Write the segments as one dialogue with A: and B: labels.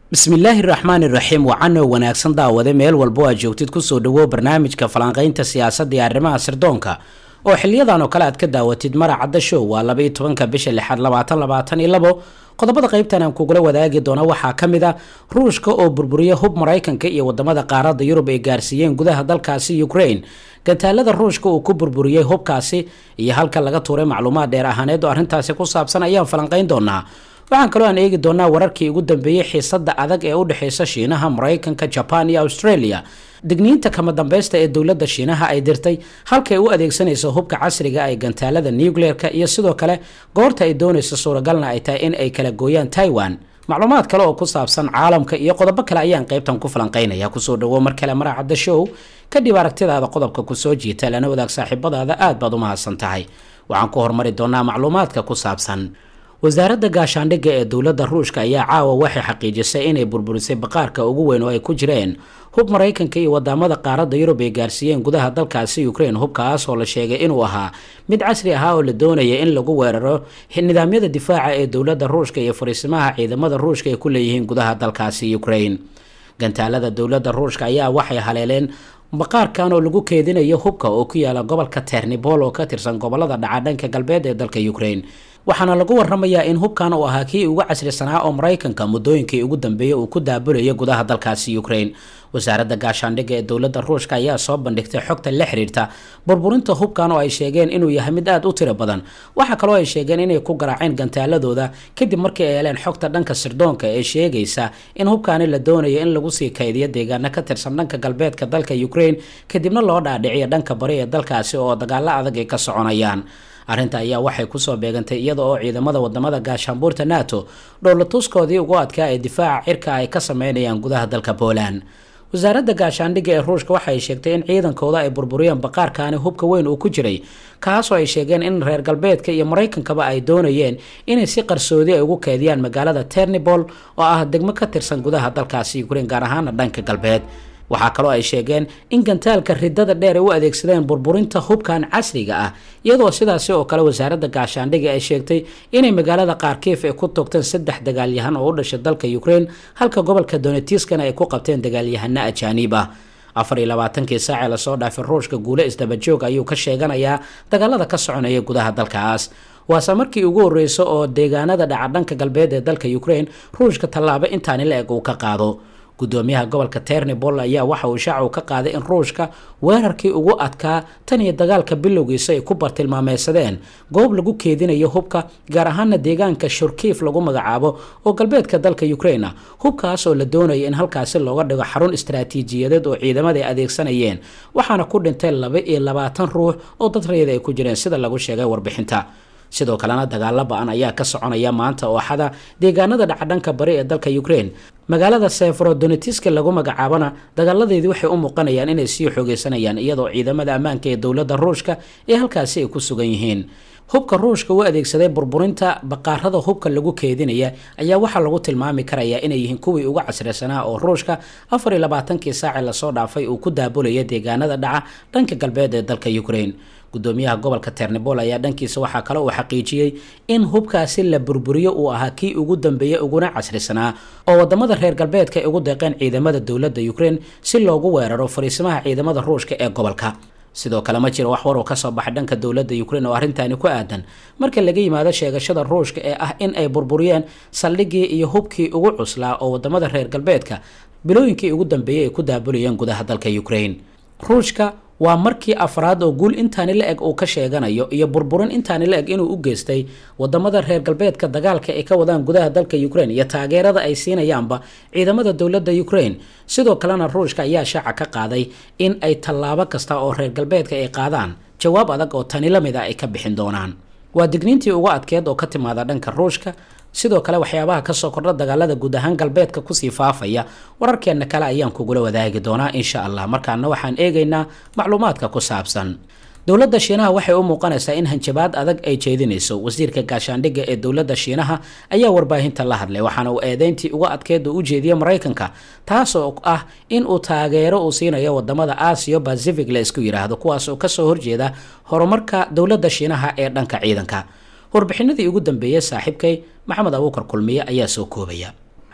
A: bismillaahi raxmaani raxiim wacano wanaagsan daawade meel walbo aad joogtid kusoo dhawow barnaamijka falanqaynta siyaasadda iyo arrimaha sirdoonka oo xiliyadan oo kale aad ka daawatid maracadda show waa laba iyo tobanka bisha lixaad labaatan labaatan iyo labo qodobada qaybtan aan kugula wadaagi doono waxaa ka mid a ruushka oo burburiya hub maraykanka iyo wadamada qaaradda yurub ay gaarsiiyeen gudaha dalkaasi ukraine gantaalada ruushka uu ku burburiyey hubkaasi iyo halka laga tuuray macluumaad dheer ahaaneed oo arrintaasi ku saabsan ayaan falanqayn doonaa waxaan kaloo aan eegi doonaa wararkii ugu dambeeyey xiisada adag ee u dhexeysa shiinaha maraykanka jaban iyo australia digniinta kama dambeysta ee dowladda shiinaha ay dirtay halkay u adeegsanayso hubka casriga ee gantaalada nucleer-ka iyo sidoo kale goorta ay doonayso suuragalna ay tahay in ay kala gooyaan taiwan macluumaad kale oo ku saabsan caalamka iyo qodobo kale ayaan qaybtan ku falanqeynaya kusoo dhawo mar kale maraacadda show kadib aragtidaada qodobka kusoo jiita lana wadaag saaxiibadaada aad baad u mahadsan tahay waxaan ku hormari doonaa macluumaadka ku saabsan wasaaradda gaashaandhigga ee dowladda ruushka ayaa caawa waxay xaqiijisay inay burburisay baqaarka ugu weyn oo ay ku jireen hub maraykanka iyo wadamada qaaradda yurub ay gaarsiiyeen gudaha dalkaasi ukraine hubkaas oo la sheegay inuu ahaa mid casri ahaa oo la doonaya in lagu weeraro nidaamyada difaaca ee dowladda ruushka iyo fariisimaha ciidamada ruushka ay ku leeyihiin gudaha dalkaasi ukraine gantaalada dowladda ruushka ayaa waxay haleeleen baqaarkan oo lagu keedinayo hubka oo ku yaala gobolka ternibol oo ka tirsan gobolada dhaca dhanka galbeed ee dalka ukraine waxaana lagu waramayaa in hubkan uu ahaa kii ugu casrisanaa oo maraykanka muddooyinkii ugu dambeeyey uu ku daabulayo gudaha dalkaasi ukraine wasaaradda gaashaandhigga ee dowladda ruushka ayaa soo bandhigtay xogta la xiriirta burburinta hubkan oo ay sheegeen inuu yahay mid aada u tiro badan waxaa kaloo ay sheegeen inay ku garaaceen gantaaladooda kadib markii ay heleen xogta dhanka sirdoonka ee sheegaysa in hubkaani la doonayo in lagu sii kaydiyo deegaano ka tirsan dhanka galbeedka dalka ukraine kadibna loo dhaadhiciyo dhanka bari ee dalkaasi oo dagaalo adag ay ka soconayaan arrinta ayaa waxay kusoo beegantay iyada oo ciidamada wadamada gaashaanbuurta nato dhowlatuskoodii ugu adkaa ee difaaca cirka ay ka sameynayaan gudaha dalka poland wasaaradda gaashaandhigga ee ruushka waxay sheegtay in ciidankooda ay burburiyeen baqaarkaani hubka weyn uu ku jiray kaasoo ay sheegeen in reer galbeedka iyo maraykankaba ay doonayeen inay si qarsoodi ay ugu keediyaan magaalada ternibol oo ah degmo ka tirsan gudaha dalkaasi ukraine gaar ahaana dhanka galbeed waxaa kaloo ay sheegeen in gantaalka ridada dheer ay u adeegsadeen burburinta hubkan casriga ah iyadoo sidaasi oo kale wasaaradda gaashaandhigga ay sheegtay inay magaalada kharkiif ay ku toogteen saddex dagaalyahan oo u dhashay dalka ukraine halka gobolka donetiskana ay ku qabteen dagaalyahano ajaaniib ah afar iyo labaatankii saacee lasoo dhaafay ruushka guule isdabajoog ayuu ka sheeganayaa dagaalada ka soconaya gudaha dalkaas waase markii ugu horreysa oo deegaanada dhaca dhanka galbeed ee dalka ukraine ruushka tallaabo intaani la eg uu ka qaado gudoomiyaha gobolka ternibol ayaa waxa uu shaacu ka qaaday in ruushka weerarkii ugu adkaa tan iyo dagaalka bilowgiisa ay ku bartilmaameysadeen goob lagu keedinayo hubka gaar ahaana deegaanka shurkiif lagu magacaabo oo galbeedka dalka ukraine ah hubkaas oo la doonaya in halkaasi looga dhigo xarun istaraatiijiyadeed oo ciidamada ay adeegsanayeen waxaana ku dhintay laba iyo labaatan ruux oo dad rayada ay ku jireen sida lagu sheegay warbixinta sidoo kalena dagaalo ba-an ayaa ka soconaya maanta ooxada deegaanada dhacdhanka bari ee dalka ukraine magaalada seferodonetiska lagu magacaabana dagaaladeedii waxay u muuqanayaan inay sii xoogeysanayaan iyadoo ciidamada ammaanka ee dowladda ruushka ee halkaasi ay ku sugan yihiin hubka ruushka u adeegsaday burburinta baqaarada hubka lagu keedinaya ayaa waxaa lagu tilmaami karayaa inay yihiin kuwii ugu casrisanaa oo ruushka afar iyo labaatankii saaci lasoo dhaafay uu ku daabulaya deegaanada dhaca dhanka galbeed ee dalka ukraine gudoomiyaha gobolka ternibol ayaa dhankiisa waxaa kale uu xaqiijiyey in hubkaasi la burburiyo uu ahaa kii ugu dambeeyey uguna casrisanaa oo wadamada reer galbeedka ay ugu deeqeen ciidamada dowladda ukraine si loogu weeraro fariisimaha ciidamada ruushka ee gobolka sidoo kale ma jiro wax war oo kasoo baxay dhanka dowladda ukraine oo arrintaani ku aadan marka laga yimaado sheegashada ruushka ee ah in ay burburiyeen saldhigii iyo hubkii ugu cuslaa oo wadamada reer galbeedka bilooyinkii ugu dambeeyey ay ku daabulayeen gudaha dalka ukraine ruushka waa markii afraad oo guul intaani la eg uu ka sheeganayo iyo burburin intaani la eg inuu u geystay wadamada reer galbeedka dagaalka ay ka wadaan gudaha dalka ukraine iyo taageerada ay siinayaanba ciidamada dowladda ukraine sidoo kalena ruushka ayaa shaaca ka qaaday in ay tallaabo kasta oo reer galbeedka ay qaadaan jawaab adag oo tani la mid a ay ka bixin doonaan waa digniintii ugu adkeed oo ka timaada dhanka ruushka sidoo kale waxyaabaha kasoo kordha dagaalada guud ahaan galbeedka kusii faafaya wararkeenna kale ayaan kugula wadaagi doonaa insha allah markaana waxaan eegaynaa macluumaadka ku saabsan dowladda shiinaha waxay u muuqanaysaa in hanjabaad adag ay jeedinayso wasiirka gaashaandhigga ee dowladda shiinaha ayaa warbaahinta la hadlay waxaana uu eedeyntii uga adkeed u ujeediyey maraykanka taasoo ah in uu taageero uu siinayo wadamada aasiya pacific la isku yidhaahdo kuwaas oo kasoo horjeeda horumarka dowladda shiinaha ee dhanka ciidanka warbixinadii ugu dambeeyey saaxiibkay maxamed abuukar kulmiye ayaa soo koobaya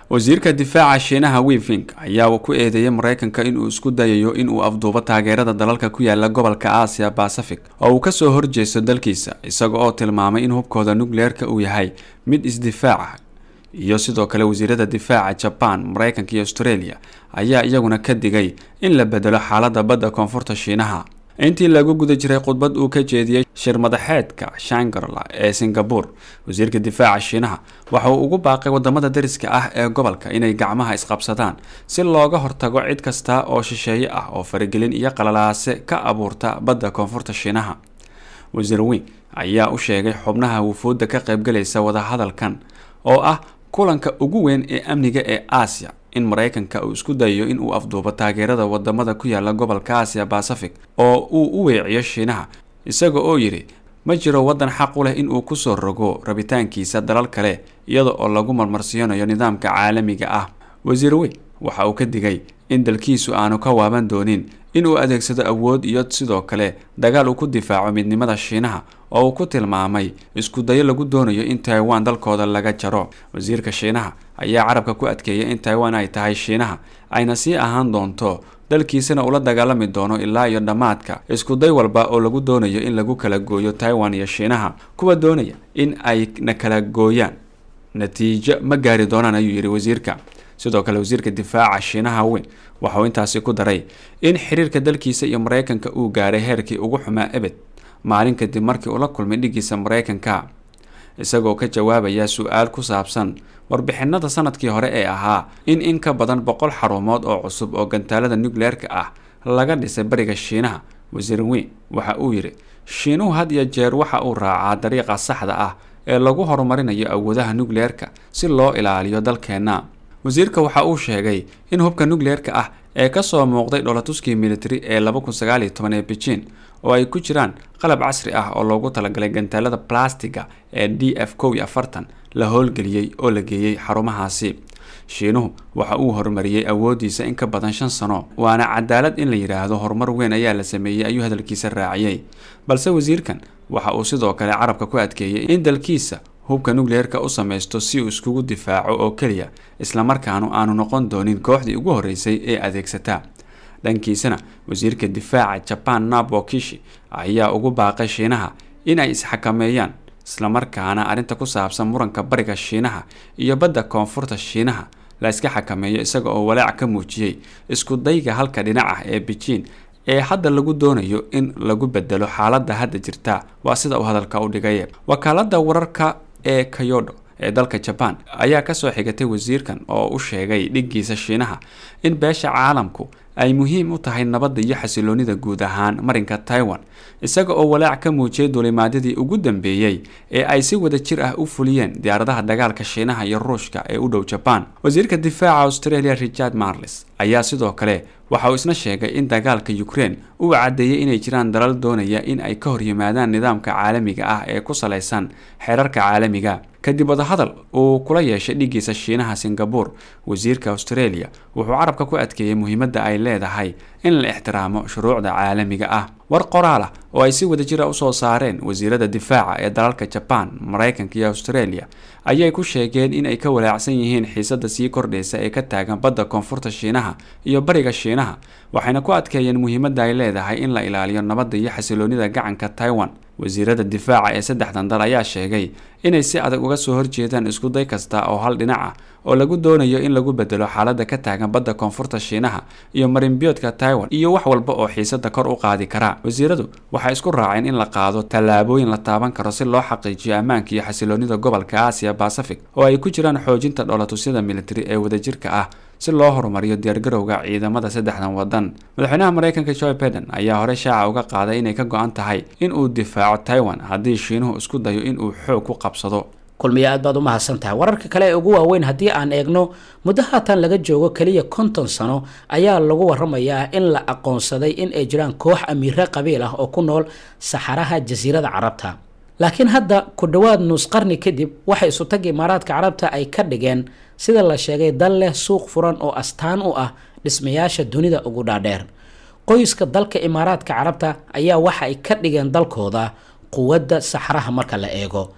B: wasiirka difaaca shiinaha wiving ayaa ku eedeeyay mareykanka inuu isku dayayo inuu afduubo taageerada dalalka ku yaala gobolka aasiya bacific oo uu kasoo horjeesto dalkiisa isaga oo tilmaamay in hubkooda nukleerka uu yahay mid isdifaaca iyo sidoo kale wasiirada difaaca jaban mareykanka iyo australia ayaa iyaguna ka digay in la bedelo xaalada badda koonfurta shiinaha intii lagu guda jiray khudbad uu ka jeediyey shir madaxeedka shangarla ee singabore wasiirka difaaca shiinaha waxa uu ugu baaqay wadamada dariska ah ee gobolka inay gacmaha isqabsadaan si looga hortago cid kasta oo shisheeye ah oo faragelin iyo qalalaase ka abuurta badda koonfurta shiinaha wasiir wing ayaa u sheegay xubnaha wufuudda ka qaybgalaysa wadahadalkan oo ah kulanka ugu weyn ee amniga ee aasiya in mareykanka uu isku dayayo in uu afduubo taageerada wadamada ku yaala gobolka aasiya bacific oo uu u weeciyo shiinaha isaga oo yidhi ma jiro wadan xaq u leh in uu kusoo rogo rabitaankiisa dalal kale iyada oo lagu marmarsiinayo nidaamka caalamiga ah wasiir wey waxa uu ka digay in dalkiisu aanu ka waaban doonin in uu adeegsado awood iyo sidoo kale dagaal uu ku difaaco midnimada shiinaha oo uu ku tilmaamay isku dayo lagu doonayo in taiwan dalkooda laga jaro wasiirka shiinaha ayaa carabka ku adkeeyay in taiwan ay tahay shiinaha ayna sii ahaan doonto dalkiisana ula dagaalami doono ilaa iyo dhammaadka iskuday walba oo lagu doonayo in lagu kala gooyo taiwan iyo shiinaha kuwa doonaya in ay na kala gooyaan natiijo ma gaari doonaan ayuu yidhi wasiirka sidoo kale wasiirka difaaca shiinaha weyn waxauu intaasi ku daray in xiriirka dalkiisa iyo mareykanka uu gaaray heerkii ugu xumaa ebed maalin kadib markii uu la kulmay dhigiisa mareykanka isagoo ka jawaabaya su-aal ku saabsan warbixinada sanadkii hore ee ahaa in in ka badan boqol xarumood oo cusub oo gantaalada nucleerka ah laga dhisay bariga shiinaha wasiir weyn waxa uu yidhi shiinuhu had iyo jeer waxa uu raacaa dariiqa saxda ah ee lagu horumarinayo awoodaha nucleerka si loo ilaaliyo dalkeenna wasiirka waxa uu sheegay in hubka nucleerka ah ee kasoo muuqday dholatuskii military ee laba kun sagaal iyo toban ee beijing oo ay ku jiraan qalab casri ah oo loogu talagalay gantaalada blastiga ee d f kow iyo afartan la howlgeliyey oo la geeyey xarumahaasi shiinuhu waxa uu horumariyey awoodiisa in ka badan shan sano waana cadaalad in la yidhaahdo horumar weyn ayaa la sameeyey ayuu hadalkiisa raaciyey balse wasiirkan waxa uu sidoo kale carabka ku adkeeyey in dalkiisa hubka nucleerka u samaysto si uu iskugu difaaco oo keliya islamarkaanu aanu noqon doonin kooxdii ugu horreysay ee adeegsata dhankiisana wasiirka difaaca jaban nabo kishi ayaa ugu baaqay shiinaha in ay isxakameeyaan islamarkaana arrinta ku saabsan muranka bariga shiinaha iyo badda koonfurta shiinaha la iska xakameeyo isaga oo walaac ka muujiyey isku dayga halka dhinac ah ee beijing ee hadda lagu doonayo in lagu bedelo xaaladda hadda jirta waa sida uu hadalka u dhigay wakaalada wararka ee kayodo ee dalka jaban ayaa kasoo xigatay wasiirkan oo u sheegay dhiggiisa shiinaha in beesha caalamku ay muhiim u tahay nabadda iyo xasiloonida guud ahaan marinka taiwan isaga oo walaac ka muujiyay duulimaadyadii ugu dambeeyey ee ay si wada jir ah u fuliyeen diyaaradaha dagaalka shiinaha iyo ruushka ee u dhow jaban wasiirka difaaca australia richard marles ayaa sidoo kale waxa uu isna sheegay in dagaalka ukraine uu caddeeyey inay jiraan dalal doonaya in ay ka horyimaadaan nidaamka caalamiga ah ee ku salaysan xeerarka caalamiga kadib wadahadal uu kula yeeshay dhigiisa shiinaha singabore wasiirka australia wuxuu carabka ku adkeeyey muhiimadda ay leedahay in la ixtiraamo shuruucda caalamiga ah war qoraal ah oo ay si wadajira usoo saareen wasiirada difaaca ee dalalka jaban mareykanka iyo australia ayay ku sheegeen in ay ka walaacsan yihiin xiisada sii kordhaysa ee ka taagan badda koonfurta shiinaha iyo bariga shiinaha waxayna ku adkeeyeen muhiimadda ay leedahay in la ilaaliyo nabadda iyo xasiloonida gacanka taiwan wasiirada difaaca ee saddexdan dal ayaa sheegay inay si adag uga soo horjeedaan iskuday kasta oo hal dhinac ah oo lagu doonayo in lagu bedelo xaaladda ka taagan badda koonfurta shiinaha iyo marinbiyoodka taiwan iyo wax walba oo xiisada kor u qaadi kara wasiiradu waxay isku raaceen in la qaado tallaabooyin la taaban karo si loo xaqiijiyo ammaanka iyo xasiloonida gobolka aasiya bacific oo ay ku jiraan xoojinta dholatusyada military ee wadajirka ah si loo horumariyo diyaargarowga ciidamada saddexdan wadan madaxweynaha mareykanka joe biden ayaa hore shaaca uga qaaday inay ka go-an tahay in uu difaaco taiwan haddii shiinuhu isku dayo in uu xoog ku qabsado
A: kulmiyo aad baad u mahadsan tahay wararka kale ee ugu waaweyn haddii aan eegno muddo haatan laga joogo keliya konton sano ayaa lagu waramayaa in la aqoonsaday in ay jiraan koox amiire qabiil ah oo ku nool saxaraha jasiirada carabta laakiin hadda ku dhowaad nus qarni kadib waxay isutagga imaaraadka carabta ay ka dhigeen sida la sheegay dal leh suuq furan oo astaan u ah dhismayaasha dunida ugu dhaadheer qoyska dalka imaaraadka carabta ayaa waxa ay ka dhigeen dalkooda quwadda saxraha marka la eego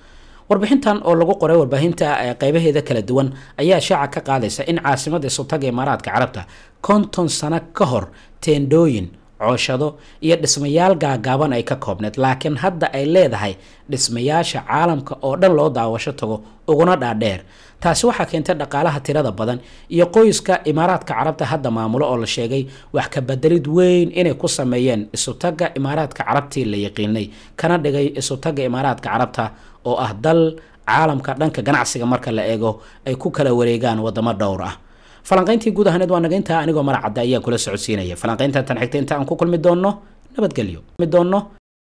A: warbixintan oo lagu qoray warbaahinta qeybaheeda kala duwan ayaa shaaca ka qaadaysa in caasimada isutaga imaaraadka carabta konton sano ka hor teendhooyin cooshado iyo dhismayaal gaagaaban ay ka koobneed laakiin hadda ay leedahay dhismayaasha caalamka oo dhan loo daawasho tago uguna dhaadheer taasi waxaa keentay dhaqaalaha tirada badan iyo qoyska imaaraadka carabta hadda maamulo oo la sheegay wax ka bedelid weyn inay ku sameeyeen isutaga imaaraadka carabtii la yaqiinay kana dhigay isutaga imaaraadka carabta oo ah dal caalamka dhanka ganacsiga marka la eego ay ku kala wareegaan wadamo dhowr ah falanqayntii guud ahaneed waa nagayntaa anigoo maracadda ayaa kula socodsiinaya falanqaynta tan xigta inta aan ku kulmi doonno nabadgelyo doonno